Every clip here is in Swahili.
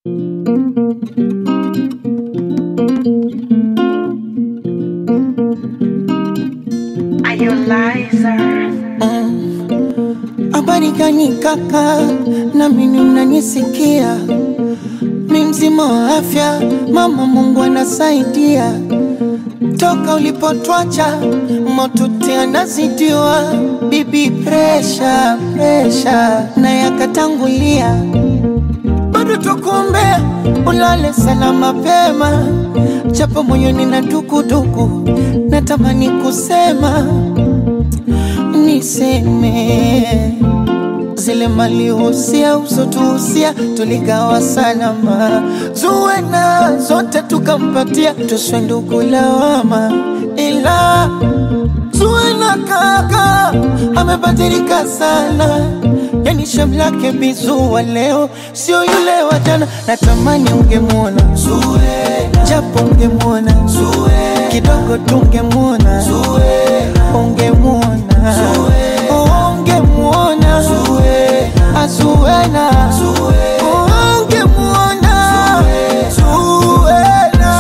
Habari gani kaka, na mimi unanisikia? Mi mzima wa afya, mama Mungu anasaidia. Toka ulipotwacha motuti anazidiwa, bibi presha presha na yakatangulia, bado tukuombea ulale sana mapema, japo moyoni na dukuduku, natamani kusema niseme zile malihusia usotuhusia tuligawa salama, zuwena zote tukampatia, tuswe ndugu lawama, ila zuwena kaka amebadilika sana, yani shem lake bizuwa leo sio yule wa jana. Natamani ungemwona Zuwena, japo ungemwona Zuwena, kidogo tungemwona Zuwena, ungemwona ungemwona Zuwena, Zuwena, ungemwona Zuwena.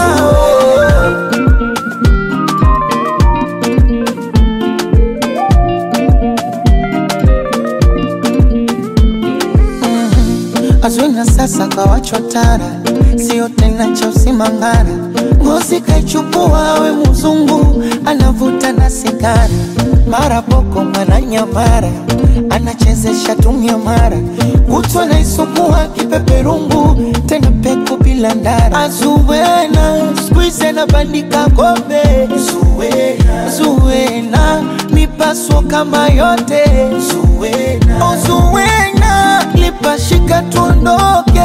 Azwina sasa kawachwa tara, sio tena cha usimangara. Ngozi kaichukua we mzungu, anavuta na sigara, mara boko mara nyamara, anachezesha tumia mara, kutwa naisukua kipeperungu, tena peku bila ndara. Azuwena skuize na bandika kombe, Zuwena, Zuwena mipaso kama yote, Zuwena, oh, Zuwena lipashika tuondoke,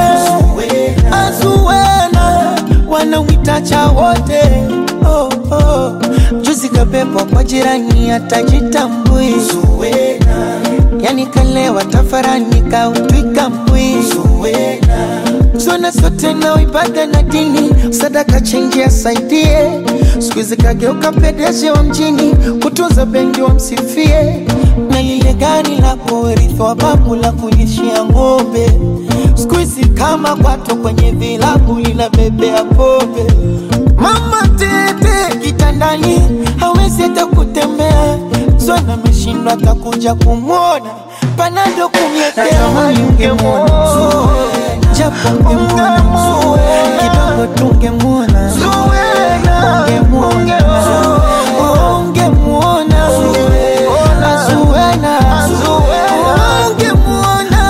Azuwena wanamwita cha wote oh, oh. Juzi kabebwa kwa jirani atajitambui, yani kalewa tafarani kautwika mbwi, Zona sote na ibada na dini, sadaka chenji asaidie. Siku hizi kageuka pedeshi wa mjini, kutunza bendi wa msifie, na lile gari la kurithi wa babu la kulishia ng'ombe. Siku hizi kama kwato kwenye vilabu linabebea pombe. Mama tete kitandani, hawezi hata kutembea. Zona ameshindwa atakuja kumwona, panado kumletea ungemwona japo ungemwona kidogo tungemwona ungemwona ungemwona Azuwena ungemwona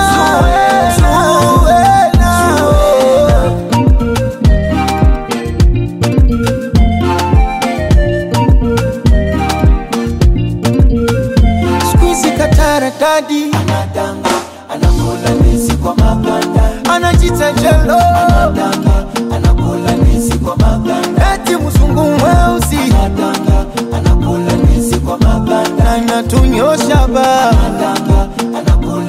Zuwena siku hizi katara dadi anadanga anakula ndizi kwa maganda anajita jelo anadanga anakula ndizi kwa maganda eti mzungu mweusi anadanga anakula ndizi kwa maganda anatunyosha ba anadanga anakula